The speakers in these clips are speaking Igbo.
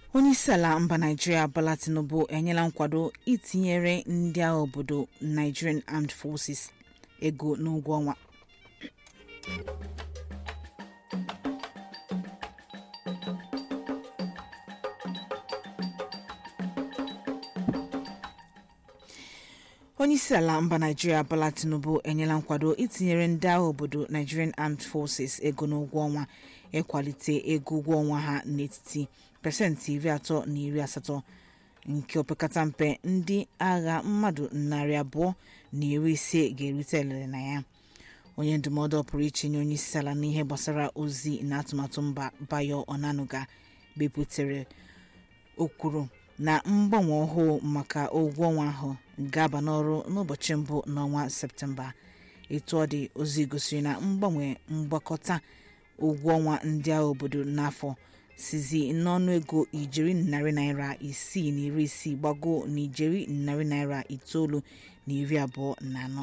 onyeisiala mba naijiria bola tinubu enyela nkwado itinyere ndị agha obodo nigerian armed forces ego n'ụgwọ ọnwa onyeisiala mba naijiria bola tinubu enyela nkwado itinyere ndị agha obodo nigerian armed forces ego n'ụgwọ ọnwa ịkwalite ego ụgwọ ọnwa ha n'etiti pasentị iri atọ na iri asatọ nke opekata mpe ndị agha mmadụ narị abụọ na iri ise ga-erite elele na ya onye ndụmọdụ pụrụ iche nye onye isi ala n'ihe gbasara ozi na atụmatụ mba bayo onanuga bepụtara okwuru na mgbanwe ọhụụ maka ụgwọ ọnwa ahụ ga-aba n'ọrụ n'ụbọchị mbụ n'ọnwa septemba etu ọ dị ozi gosiri na mgbanwe mgbakọta ụgwọ ọnwa ndị agha obodo n'afọ sizi n'ọnụ ego ijeri narị naira isii na iri isii gbago na ijeri narị naira itoolu na iri abụọ na anọ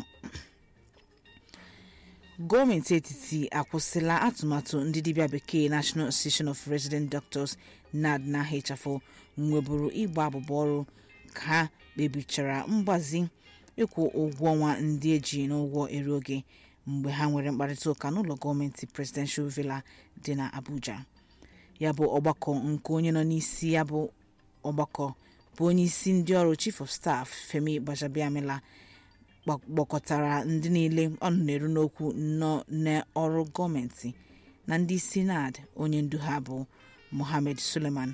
gọọmenti etiti akwụsịla atụmatụ ndị dibịa bekee national association of resident doctors nad na hfo nweburu ịgba abụba ọrụ ka ha kpebichara mgbazi ịkwụ ụgwọ ọnwa ndị eji n'ụgwọ eru oge mgbe ha nwere mkparịta ụka n'ụlọ gọọmenti presidential villa dị na abuja ya bụ ọgbakọ nke onye nọ n'isi ya bụ ọgbakọ bụ onye isi ndị ọrụ chief of staff femi gbajabiamila gbakọtara ndị niile ọnụ na-eru n'okwu nọ n'ọrụ gọọmenti na ndị sinad onye ndu ha bụ mohammed suleman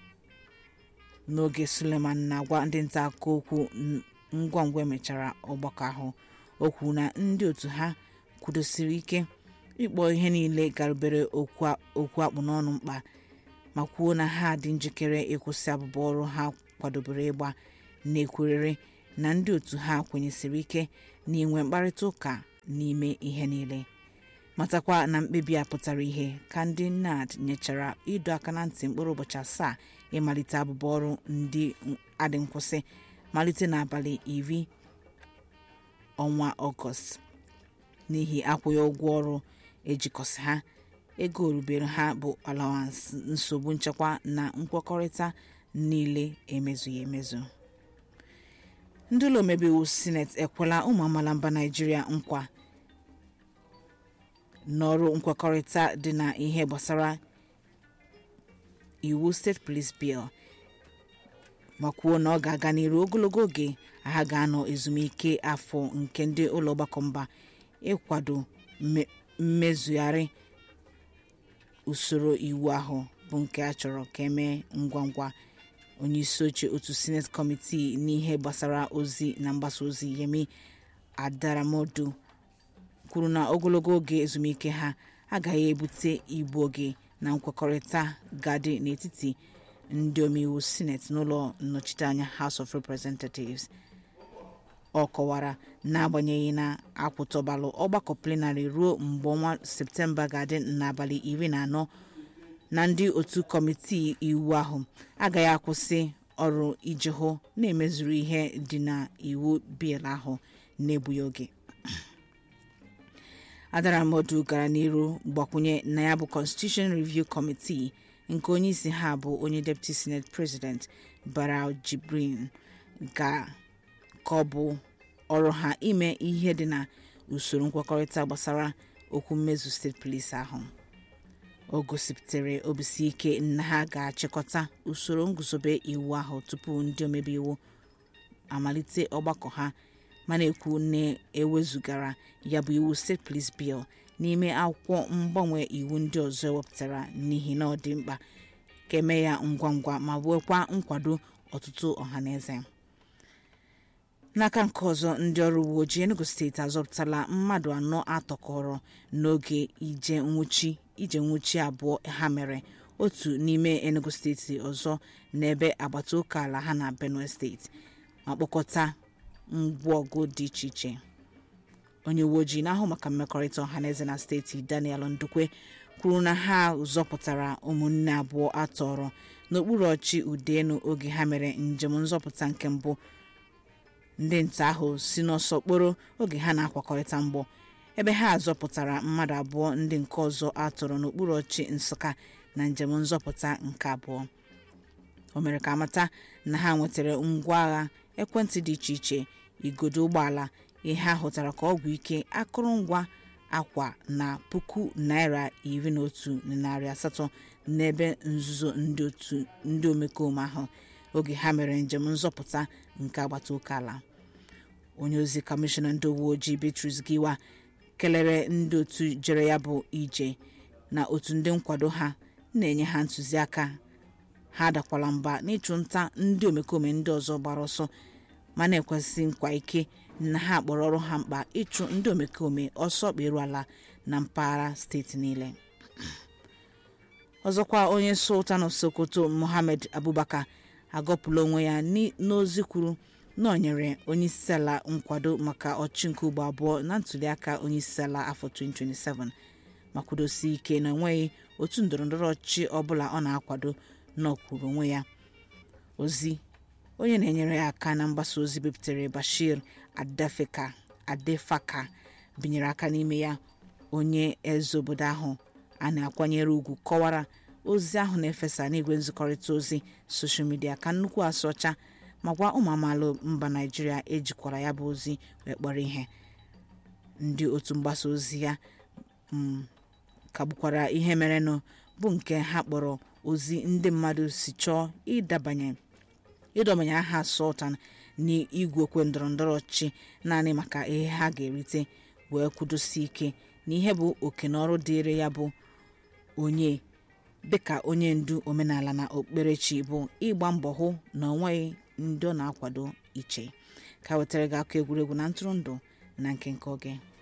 n'oge suleman na-agwa ndị nta akụkọ okwu ngwa ngwa emechara ọgbakọ ahụ o kwuru na ndị otu ha kwudosiri ike ịkpọ ihe niile garubere okwu akpụ n'ọnụ mkpa ma kwuo na ha dị njikere ịkwụsị abụba ọrụ ha kwadobere ịgba na-ekwerere na ndị otu ha kwenyesiri ike na inwe mkparịta ụka n'ime ihe niile matakwa na mkpebi a pụtara ihe ka ndị nad nyechara ịdọ aka na ntị mkpụrụ ụbọchị asaa ịmalite abụba ọrụ ndị adị nkwụsị malite n'abalị iri ọnwa ọgọst n'ihi akwụghị ụgwọ ọrụ ejikọsị ha ego orubere ha bụ alawansị nsogbu nchekwa na nkwekọrịta niile emezughị emezu ndị ụlọ omebe iwu sineti ekwela ụmụ amaala mba naijiria nkwa n'ọrụ nkwekọrịta dị na ihe gbasara iwu steeti police bill ma kwuo na ọ ga-aga n'iru ogologo oge ha ga-anọ ezumike afọ nke ndị ụlọ ọgbakọ mba ịkwado mmezugharị usoro iwu ahụ bụ nke a chọrọ ka emee ngwa ngwa onye isi oche otu senate kọmitii n'ihe gbasara ozi na mgbasa ozi yemi adaramodu kwuru na ogologo oge ezumike ha agaghị ebute igbu oge na nkwekọrịta ga-adị n'etiti ndị omeiwu senate n'ụlọ nnọchiteanya house of representatives ọ kọwara n'agbanyeghị na akwụtọbalụ ọgbakọ plenarị ruo mgbe ọnwa septemba ga-adị n'abalị iri na anọ na ndị otu kọmitii iwu ahụ agaghị akwụsị ọrụ iji hụ na-emezuru ihe dị na iwu bil ahụ na-egbughị oge adaramodu gara n'iru gbakwunye na ya bụ constitution review committee nke onye isi ha bụ onye deputy senate president barau jibrin ga ka ọ bụ ọrụ ha ime ihe dị na usoro nkwekọrịta gbasara okwu mmezu steeti polisi ahụ o gosipụtara obisi ike na ha ga-achịkọta usoro nguzobe iwu ahụ tupu ndị omebe iwu amalite ọgbakọ ha mana ekwu na ewezugara ya bụ iwu steeti police bill n'ime akwụkwọ mgbanwe iwu ndị ọzọ ewepụtara n'ihi na ọ dị mkpa ka eme ya ngwa ngwa ma nwekwa nkwado ọtụtụ ọhaneze n'aka nke ọzọ ndị ọrụ uwe ojii enugu steeti azọpụtala mmadụ anọ atọkọrọ n'oge ije nwụchi ije nwụchi abụọ ha mere otu n'ime enugu steeti ọzọ n'ebe agbata oke ala ha na benue steeti ma kpọkọta ngwaọgụ dị iche iche onye uwe ojii na-ahụ maka mmekọrịta ọhaneze na steeti daniel ndukwe kwuru na ha zọpụtara ụmụnne abụọ atọrọ n'okpuru ọchị udenu oge ha mere njem nzọpụta nke mbụ ndị nta ahụ si n'ọsọ kporo oge ha na-akwakọrịta mgbọ ebe ha zọpụtara mmadụ abụọ ndị nke ọzọ atọrọ n'okpuru ọchị nsụka na njem nzọpụta nke abụọ o mere ka amata na ha nwetara ngwa agha ekwentị dị iche iche igodo ụgbọala ihe a hụtara ka ọgwụ ike akụrụngwa akwa na puku naira iri na otu na narị asatọ n'ebe nzuzo ndị otu ndị omekome ahụ oge ha mere njem nzọpụta nke agbata oke ala onye ozi kọmishọna ndị uwe ojii Beatrice Giwa kelere ndị otu jere ya bụ ije na otu ndị nkwado ha na-enye ha ntụziaka ha dakwala mba n'ịchụ nta ndị omekome ndị ọzọ gbara ọsọ ma na-ekwesị nkwa ike na ha kpọrọ ọrụ ha mkpa ịchụ ndị omekome ọsọ kperu ala na mpaghara steeti niile ọzọkwa onye sultan of sokoto mohammed abubakar agọpụla onwe ya n'ozi kwuru na ọ nyere onyeisiala nkwado maka ọchị nke ugbo abụọ na ntuliaka onyeisiala afọ 2027 ma kwudosi ike na enweghị otu ndọrọndọrọ ọchịchị ọbụla ọ na-akwado na ọ kwuru onwe ya ozi onye na-enyere ya aka na mgbasa ozi bipụtara bashir adefeka adefaka binyere aka n'ime ya onye eze obodo ahụ a na-akwanyere ugwu kọwara ozi ahụ na-efesa n'igwe nzikọrịta ozi soshal midia ka nnukwu asụ ọcha ma gwa ụmụ amaala mba naijiria ejikwara ya bụ ozi wee kpọrọ ihe ndị otu mgbasa ozi ya kagbukwara ihe merenụ bụ nke ha kpọrọ ozi ndị mmadụ si chọọ ịdabanye ịdọbanye aha sultan n'igwe okwe ndọrọndọrọ ọchịchị naanị maka ihe ha ga-erite wee kwudosi ike na ihe bụ oke na ọrụ dịịrị ya bụ onye dịka onye ndu omenala na okpukperechi bụ ịgba mbọ hụ na onweghị ndị ọ na-akwado iche ka wetara gị akụ egwuregwu na ntụrụndụ na nke nke oge